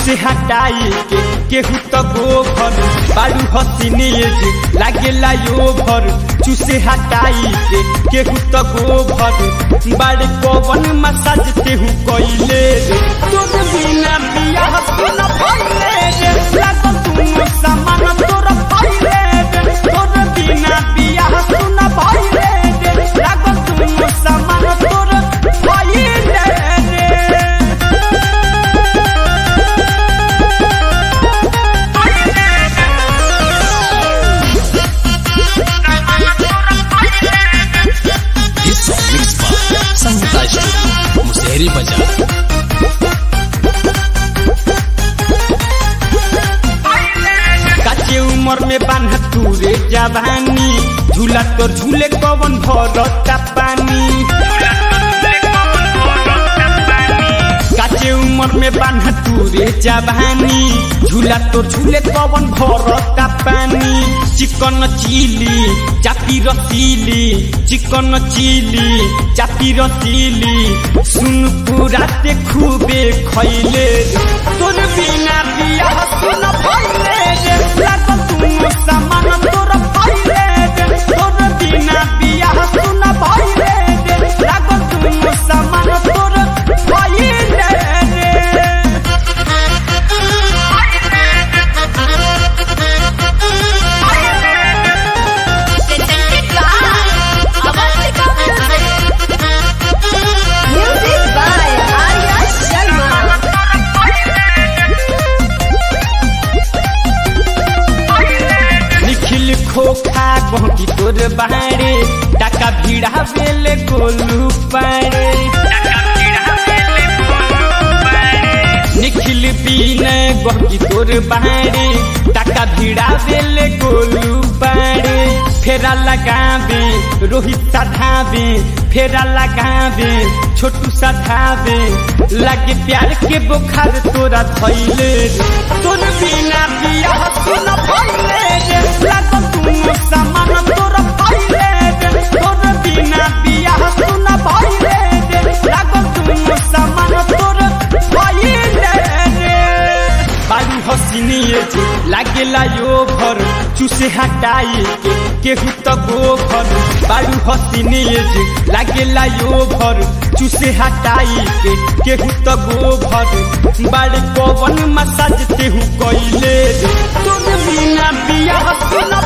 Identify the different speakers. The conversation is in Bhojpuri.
Speaker 1: चुसे हटाई के केहू तो गोभर बारू हसीने जे लागेला यो भर चुसे हटाई के केहू तो गोभर बाड़े पवन मसाज तेहू कइले रे तोर बिना बिया हसन भइले रे लागो तुम समान तोर भइले रे तोर बिना बिया हसन भइले रे लागो तुम समान तोर भइले रे
Speaker 2: This song mixed by Sangeeta Studio, Musehri Bazaar.
Speaker 1: काचे उमर में बान्ह तूरे जवानी झूला तो झूले कवन भरता पानी काचे उमर में बान्ह तूरे जवानी झूला तो झूले कवन भरता पानी चिकन चिली चापी रसीली चिकन चिली चापी रसीली सुन पूरा ते खूबे खैले रे। तोर बिना बिया सुन भइले रे लागो तुम समान तोर भइले रे तोर बिना बिया सुन भइले रे लागो तुम समान तोर भइले रे
Speaker 3: presented by Avantika Music. Music by Arya Sharma.
Speaker 1: Nikhil खोखा गहकी तोर बारे टाका भिड़ा बेले गोलू पारे निखिल बीन गहकी तोर बारे टाका भिड़ा बेले गोलू पारे फेरा लगाबे रोहित साधाबे फेरा लगाबे छोटू साधाबे लागे प्यार के बुखार तोरा धैले रे तोर बिना बिया सुन भइले रे लागो तुम समान तोरा भइले रे तोर बिना बिया सुन भइले रे लागो तुम समान तोर भइले रे बारू हसीनिए जे लागेला यो भर चुसे हटाई के केहू तो गोभर बारू हसीनिए जे लागेला यो भर चुसे हटाई के केहू तो गोभर बाड़े पवन मसाज तेहू कइले रे तोर बिना बिया सुन